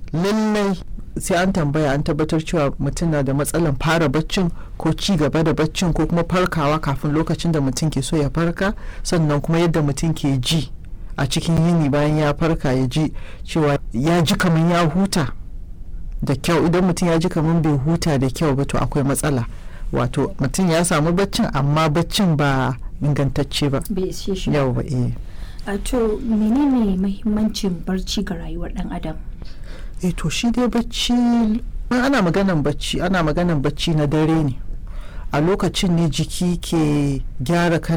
lallai sai an tambaya an tabbatar cewa mutum na da matsalan fara baccin ko ci gaba da baccin ko kuma farkawa kafin lokacin da mutum ke so ya farka sannan kuma yadda mutum ke ji a cikin yini bayan ya farka ya ji cewa ya ji kamar ya huta da kyau idan mutum ya ji kamar bai huta da kyau ba to akwai matsala wato mutum ya samu baccin amma baccin ba ingantacce ba bai ishe shi yau ba eh a to menene mahimmancin barci ga rayuwar dan adam eh to shi dai bacci in ana maganan bacci ana maganan bacci na dare ne a lokacin ne jiki ke gyara kan